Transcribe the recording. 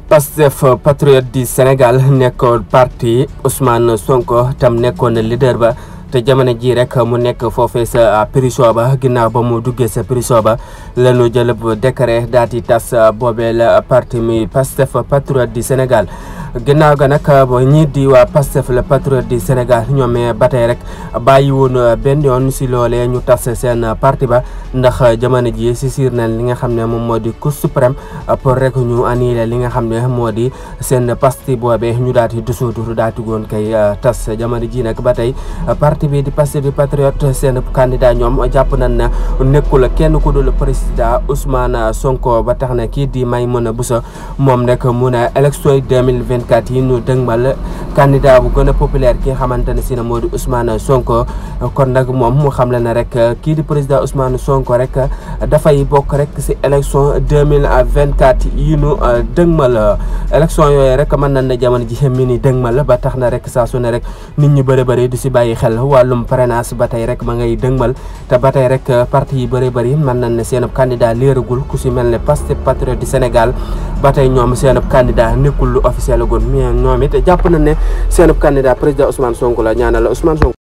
Pastef patriote du Sénégal nekkoon parti Ousmane Sonko tam nekkoon leader ba te jamono ji rek mu nekk foofee sa prison ba ginnaaw ba mu duggee sa prison ba lañu jël décret daal di tas boobeel parti mi Pastef patriote du Sénégal ginnaaw ga nag ba ñii di waa Pastef le patriote du Sénégal ñoom ba tey rek bàyyi woon benn yoon si loolee ñu tas seen parti ba ndax jamono ji si siir nañ li nga xam ne moom moo di Cour suprême pour rek ñu annulé li nga xam ne moo di seen parti boobee ñu daal di dissoudre daal di woon kay tas jamono ji nag ba tey parti bi di Pastef di patriote seen candidat ñoom jàpp nañ ne nekkul kenn ku dul président Ousmane Sonko ba tax na kii di Maïmouna Bousso moom nag mu ne élection yi 2024 yi ñu dëgmal candidat bu gën a populaire ki nga xamante ne si ne moo di Ousmane Sonko kon nag moom mu xam le ne rek kii di président Ousmane Sonko rek dafay bokk rek si élection 2024 yi ñu dëgmal élection yooyu rek mën nañ ne jamono ji mi ni dëgmal ba tax na rek saa su ne rek nit ñu bëri bëri du si bàyyi xel wàllum parrainage ba tey rek ma ngay dëgmal te ba tey rek parti yi bëri bëri mën nañ ne seen candidat léeragul ku si mel ne Pastef patriote du Sénégal ba tey ñoom seen candidat nekkul lu officiel gun mais ñoom it jàpp nañ ne seen candidat président Ousmane Sonko la ñaanal Ousmane Sonko